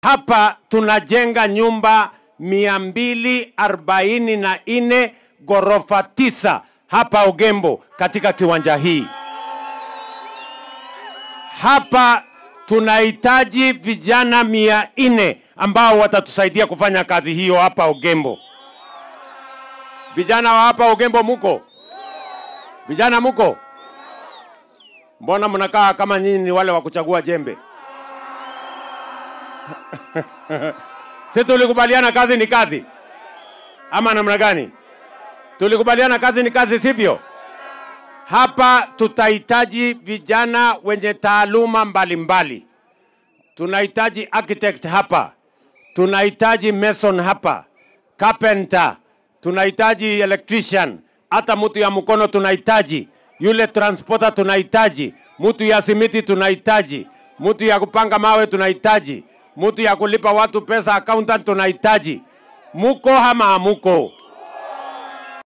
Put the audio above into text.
Hapa tunajenga nyumba mia mbili arobaini na nne ghorofa tisa hapa Ogembo katika kiwanja hii. Hapa tunahitaji vijana mia nne ambao watatusaidia kufanya kazi hiyo hapa Ogembo. Vijana wa hapa Ogembo muko? Vijana muko? Mbona mnakaa kama nyinyi ni wale wa kuchagua jembe? si tulikubaliana kazi ni kazi, ama namna gani? Tulikubaliana kazi ni kazi, sivyo? Hapa tutahitaji vijana wenye taaluma mbalimbali. Tunahitaji architect hapa, tunahitaji mason hapa, carpenter, tunahitaji electrician, hata mtu ya mkono tunahitaji, yule transporter tunahitaji, mtu ya simiti tunahitaji, mtu ya kupanga mawe tunahitaji, mtu ya kulipa watu pesa accountant tunahitaji. Muko ama hamuko?